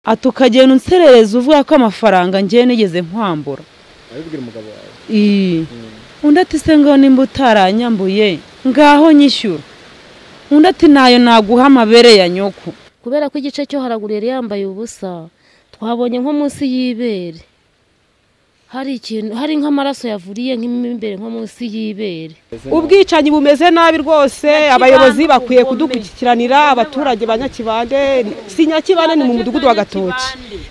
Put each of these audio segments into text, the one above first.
ati ukagenda unserereza uvuga ko amafaranga ngewe nigeze nkwambura abibwira umugabo wawe iyi Mm. undi ati se ngo nimba utaranyambuye ngaho nyishyura undi ati nayo naguha amabere ya nyoko kubera ko igice cyo haraguru yari yambaye ubusa twabonye nko munsi y'ibere hari ikintu hari nk'amaraso yavuriye nk'imo imbere nko munsi y'ibere ubwicanyi bumeze nabi rwose abayobozi bakwiye kudukurikiranira abaturage ba nyakibande si nyakibande ni mu mudugudu wa gatoki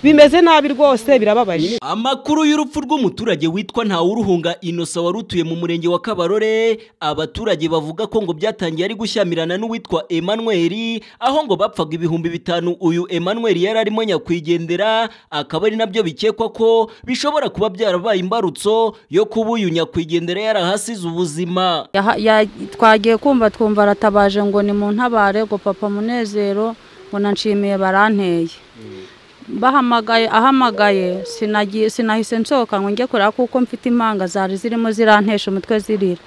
bimeze nabi rwose birababaje amakuru y'urupfu rw'umuturage witwa ntawuruhunga inosa wari utuye mu murenge wa kabarore abaturage bavuga ko ngo byatangiye ari gushyamirana n'uwitwa emanuweli aho ngo bapfaga ibihumbi bitanu uyu emanuweli yari arimo nyakwigendera akaba ari nabyo bikekwa ko bishobora kuba byarabaye imbarutso yo kuba uyu nyakwigendera yarahasize ubuzima Yaha- ya- twagiye kumva twumva aratabaje ngo ni mu ntabare ngo papa munezero ngo nanshimiye baranteye bahamagaye ahamagaye sinagi- sinahise nsohoka ngo njye kureba kuko mfite impanga zari zirimo zirantesha umutwe zirira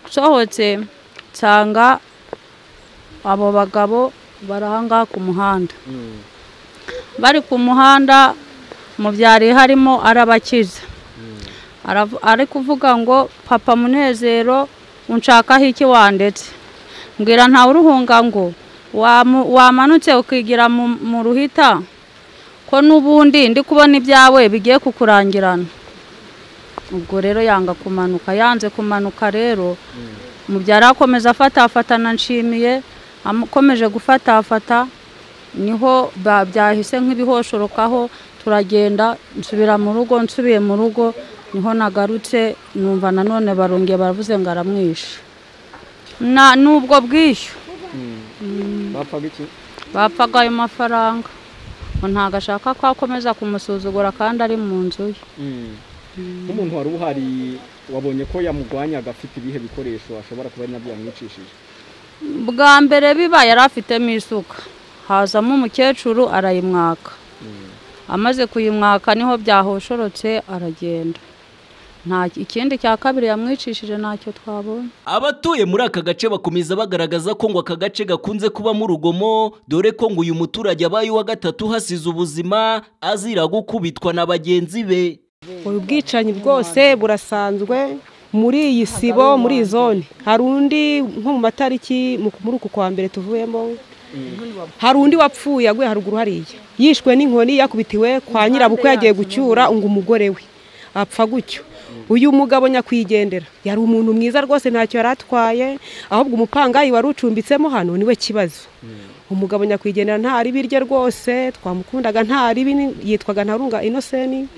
nsohotse nsanga abo bagabo bari aha ngaha ku muhanda bari ku muhanda mu byari harimo arabakiza Aravu- ari kuvuga ngo papa munezero unshakaho iki wandetse mbwira ntawe uruhunga ngo wamu- wamanutse ukigira mu mu ruhita ko n'ubundi ndi kubona ibyawe bigiye kukurangirana ubwo rero yanga kumanuka yanze kumanuka rero mubyara akomeza afatafata na nshimiye akomeje gufatafata niho ba- byahise nk'ibihoshorokaho turagenda nsubira mu rugo nsubiye mu rugo niho nagarutse numva nanone barongeye baravuze ngo aramwishe na n'ubwo bwishyu bapfaga iki bapfaga ayo mafaranga ngo ntabwo ashaka ko akomeza kumusuzugura kandi ari mu nzu ye nk'umuntu wari uhari wabonye ko yamugwanyaga afite ibihe bikoresho ashobora kuba ari nabyo yamwicishije bwa mbere biba yari afitemo isuka hazamo umukecuru arayimwaka amaze kuyimwaka niho byahoshorotse aragenda nta ikindi cya kabiri yamwicishije ntacyo twabonye abatuye muri aka gace bakomeza bagaragaza ko ngo aka gace gakunze kubamo urugomo dore ko ngo uyu muturage abaye uwa gatatu hasize ubuzima azira gukubitwa na bagenzi be ubu bwicanyi bwose burasanzwe muri iyi sibo muri iyi zone hari undi nko mu matariki mu- muri uku kwa mbere tuvuyemo hari undi wapfuye aguye haruguru hariya yishwe n'inkoni yakubitiwe kwa nyirabukwe yagiye gucyura ngo umugore we apfa gutyo uyu mugabo nyakwigendera yari umuntu mwiza rwose ntacyo yari atwaye ahubwo umupangayi wari ucumbitsemo hano niwe kibazo umugabo nyakwigendera nta ribi rye rwose twamukundaga nta ribi ni- yitwaga ntarunga inoseni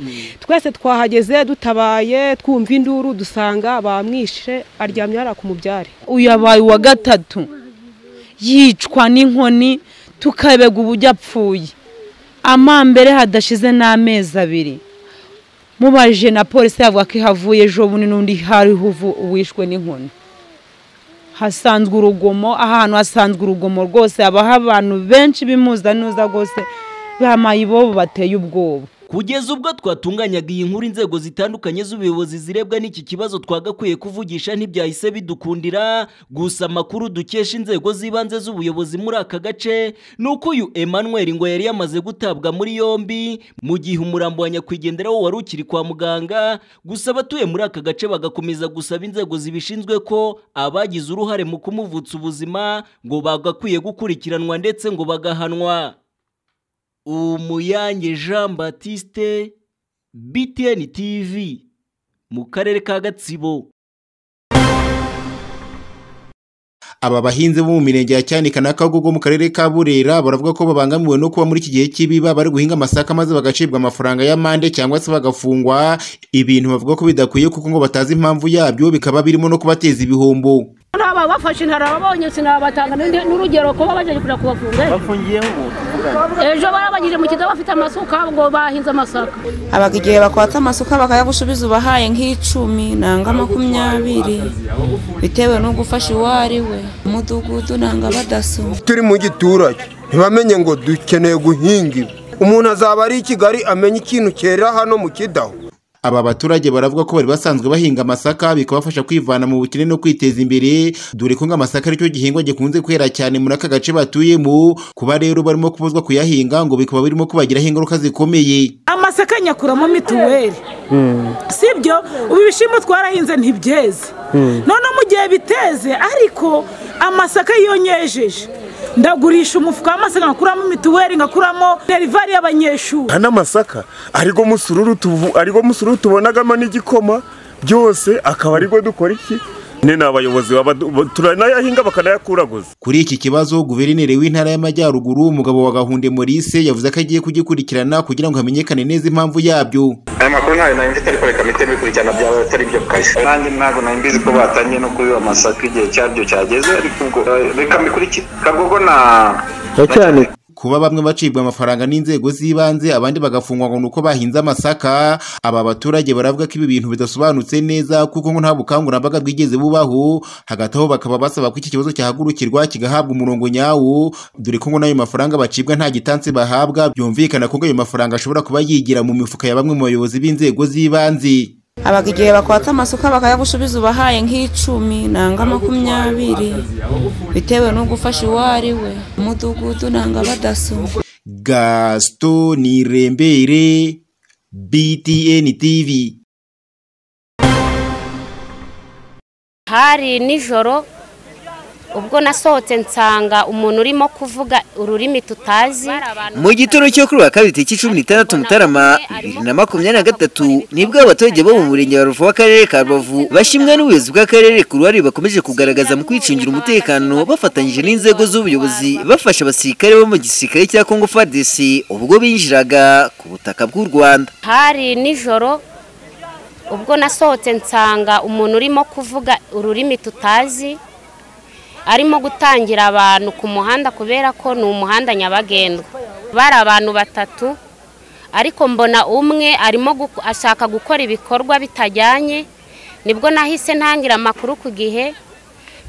twese twahageze dutabaye twumva induru dusanga bamwishe aryamye hariya ku mubyare uyu yabaye uwa gatatu yicwa n'inkoni tukabega uburyo apfuye amambere hadashize n'amezi abiri mubajije na polisi yavuga ko ihavuye ejo bundi n'undi hariho uvu- uwishwe n'inkoni hasanzwe urugomo ahantu hasanzwe urugomo rwose habaho abantu benshi b'imuza n'uza rwose bamaye ibobo bateye ubwoba kugeza ubwo twatunganyaga iyi nkuru inzego zitandukanye z'ubuyobozi zirebwa n'iki kibazo twagakwiye kuvugisha ntibyahise bidukundira gusa amakuru dukesha inzego z'ibanze z'ubuyobozi muri aka gace ni uko uyu emanuweli ngo yari yamaze gutabwa muri yombi mu gihe umurambo wa nyakwigendera wo wari ukiri kwa muganga gusa abatuye muri aka gace bagakomeza gusaba inzego zibishinzwe ko abagize uruhare mu kumuvutsa ubuzima ngo bagakwiye gukurikiranwa ndetse ngo bagahanwa Umuyange Jean Baptiste BTN TV mu karere ka Gatsibo aba bahinzi bo mu mirenge ya cyanika na kagogo mu karere ka burera baravuga ko babangamiwe no kuba muri iki gihe cy'ibiba bari guhinga amasaka maze bagacibwa amafaranga y'amande cyangwa se bagafungwa ibintu bavuga ko bidakwiye kuko ngo batazi impamvu yabyo bikaba birimo no kubateza ibihombo ntababafashe ntarababonye sinabatanga n'urugero kuba baje kujya kubafunga ejo barabagije mu kigo bafite amasuka ngo bahinze amasaka haba igihe bakwata amasuka bakayagusubiza ubahaye nk'icumi nanga makumyabiri bitewe n'ugufasha uwo ari we umudugudu nanga badaso turi mu giturage ntibamenye ngo dukeneye guhinga ibi umuntu azaba ari i kigali amenye ikintu cyera hano mu kidaho aba baturage baravuga ko bari basanzwe bahinga amasaka bikabafasha kwivana mu bukene no kwiteza imbere dore ko nk'amasaka aricyo gihingwa gikunze kwera cyane muri aka gace batuyemo kuba rero barimo kubuzwa kuyahinga ngo bikaba birimo kubagiraho ingaruka zikomeye amasaka nyakuramo mituweli sibyo ubu ibishyimbo twarahinze ntibyeze none mu gihe biteze ariko amasaka iyo nyejeje ndagurisha umufuka w'amasaka ngakuramo mituweli ngakuramo derivari y'abanyeshuri kandi amasaka arigo musururu tuvu- arigo musururu tubonagamo n'igikoma byose akaba arigo dukora iki nyine ni abayobozi baba du- turanayahinga bakanayakuraguza kuri iki kibazo guverineri w'intara y'amajyaruguru umugabo wa gahunde maurice yavuze ko agiye kugikurikirana kugira ngo hamenyekane neza impamvu yabyo aya makuru ntayo nari mfite ariko reka mpite bikurikirana byaba atari byo kare nanjye ntabwo nari mbizi ko batangiye no kubiba amasaka igihe cyaryo cyageze ariko ubwo eh, reka mbikurikire kagogo na kuba bamwe bacibwa amafaranga n'inzego z'ibanze abandi bagafungwa ngo ni uko bahinze amasaka aba baturage baravuga ko ibi bintu bidasobanutse neza kuko ngo nta bukangurambaga bwigeze bubaho hagati aho bakaba basaba ko iki kibazo cyahagurukirwa kigahabwa umurongo nyawo dore ko ngo n'ayo mafaranga bacibwa nta gitansi bahabwa byumvikana ko ngo ayo mafaranga ashobora kuba yigira mu mifuka ya bamwe mu bayobozi b'inzego z'ibanze habaga igihe bakwata amasuka bakayagusubiza ubahaye nk'icumi nanga makumyabiri bitewe n'ugufasha uwo ari we umudugudu nanga badaso gaston irembere btn tv hari nijoro ubwo nasohotse nsanga umuntu urimo kuvuga ururimi tutazi mu gitondo cyo kuri wa kabiri tariki cumi n'itandatu mutarama bibiri na makumyabiri na gatatu nibwo abaturage bo mu murenge wa ruvu w'akarere ka rubavu bashimwa n'ubuyobozi bw'akarere ku ruhare bakomeje kugaragaza mu kwicungira umutekano bafatanyije n'inzego z'ubuyobozi bafasha abasirikare bo mu gisirikare cya kongo fadesi ubwo binjiraga ku butaka bw'u rwanda hari nijoro ubwo nasohotse nsanga umuntu urimo kuvuga ururimi tutazi arimo gutangira abantu ku muhanda kubera ko ni umuhanda nyabagendwa bari abantu batatu ariko mbona umwe arimo gu- ashaka gukora ibikorwa bitajyanye nibwo nahise ntangira amakuru ku gihe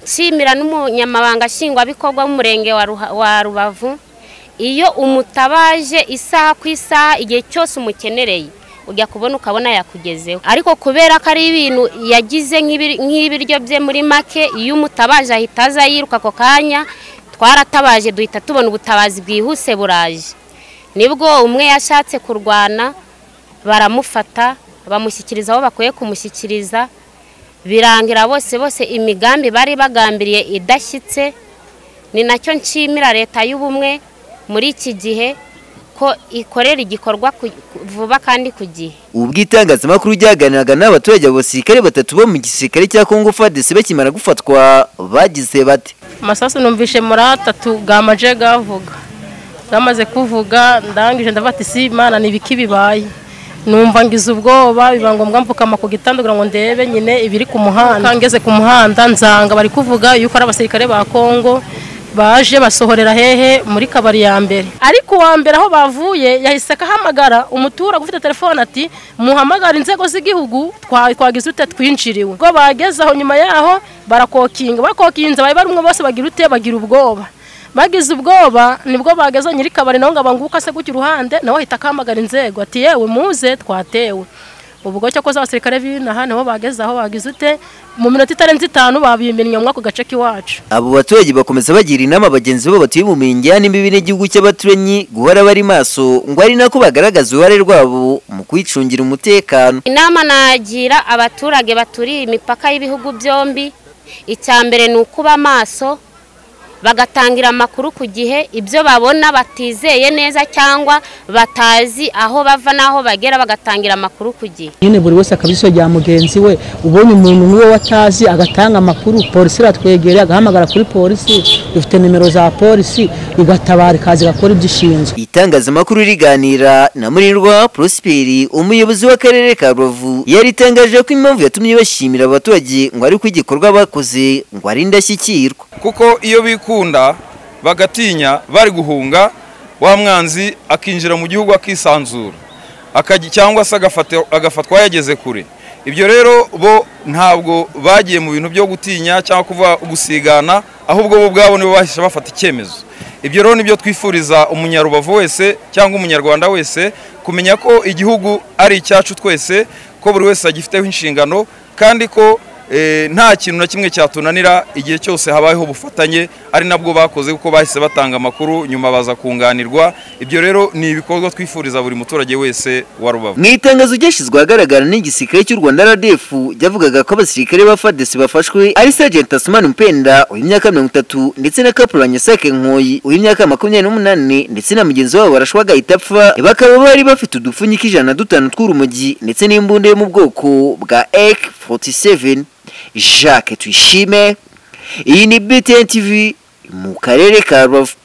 nshimira n'umunyamabanga nshingwabikorwa w'umurenge wa Ruha- wa rubavu iyo umutabaje isaha ku isaha igihe cyose umukenereye ujya kubona ukabona yakugezeho ariko kubera ko ari ibintu yagize nk'ibi- nk'ibiryo bye muri make iyo umutabaje ahita aza yiruka ako kanya twaratabaje duhita tubona ubutabazi bwihuse buraje nibwo umwe yashatse kurwana baramufata bamushyikiriza aho bakwiye kumushyikiriza birangira bose bose imigambi bari bagambiriye idashyitse ni nacyo nshimira leta y'ubumwe muri iki gihe ko ikorera igikorwa ku- ku- vuba kandi ku gihe ubwo itangazamakuru ryaganiraga n'abaturage abo basirikare batatu bo mu gisirikare cya kongo fadesi bakimara gufatwa bagize bate amasasu numvishe muri atatu gamaje gavuga gamaze kuvuga ndangije ndafata isi imana ibiki bibaye numva ngize ubwoba biba ngombwa mfukama ku gitanda kugira ngo ndebe nyine ibiri ku muhanda ngeze ku muhanda nzanga bari kuvuga yuko ari abasirikare ba kongo baje basohorera hehe muri kabari ya mbere ariko uwa mbere aho bavuye yahise akahamagara umuturage ufite telefone ati muhamagara inzego z'igihugu twa- twagize ute twinjiriwe ubwo bageze aho nyuma yaho barakokinga bakokinze bari barumwe bose bagira ute bagira ubwoba bagize ubwoba nibwo bageze nyiri kabari nawe ngo abanguke ase gutya uruhande nawe ahita akamagara inzego ati yewe muze twatewe ubwo cyo koza abasirikare b'inaha nabo bageze aho bagize ute mu minota itarenze itanu babimennye muri ako gace k'iwacu abo baturage bakomeza bagira inama bagenzi babo batuye mu mirenge ya n'imbibi n'igihugu cy'abaturanyi guhora bari maso ngo ari nako bagaragaza uruhare rwabo mu kwicungira umutekano inama nagira abaturage baturiye imipaka y'ibihugu byombi icya mbere ni ukuba maso bagatangira amakuru ku gihe ibyo babona batizeye neza cyangwa batazi aho bava n'aho bagera bagatangira amakuru ku gihe nyine buri wese akabisogera mugenzi we ubonye umuntu niwe watazi agatanga amakuru polisi iratwegereye agahamagara kuri polisi dufite nimero za polisi igatabara ikaza igakora ibyo ishinzwe itangazamakuru riganira na murirwa prosperi umuyobozi w'akarere ka rubavu yari itangaje ko impamvu yatumye bashimira aba baturage ngo ari uko igikorwa bakoze ngo ari indashyikirwa kuko iyo bikunda bagatinya bari guhunga wa mwanzi akinjira mu gihugu akisanzura akajya- cyangwa se agafata- agafatwa yageze kure ibyo rero bo ntabwo bagiye mu bintu byo gutinya cyangwa kuva gusigana ahubwo bo ubwabo nibo bahise bafata icyemezo ibyo rero nibyo twifuriza umunyarubavu wese cyangwa umunyarwanda wese kumenya ko igihugu ari icyacu twese ko buri wese agifiteho inshingano kandi ko eh, nta kintu na kimwe cyatunanira igihe cyose habayeho ubufatanye ari nabwo bakoze kuko bahise batanga amakuru nyuma baza kunganirwa ibyo rero ni ibikorwa twifuriza buri muturage wese wa rubavu mu itangazo ryashyizwe ahagaragara n'igisirikare cy'u rwanda rdf ryavugaga ko abasirikare ba fadesi bafashwe ari sergent asumani mpenda w'imyaka mirongo itatu ndetse na kapurani nyasake nkoyi w'imyaka makumyabiri n'umunani ndetse na mugenzi wabo barashwa agahita apfa bakaba bari bafite udupfunyika ijana na dutanu tw'urumogi ndetse n'imbunda yo mu bwoko bwa ek 47 jacques tuyishime iyi ni btn tv mu karere ka rubavu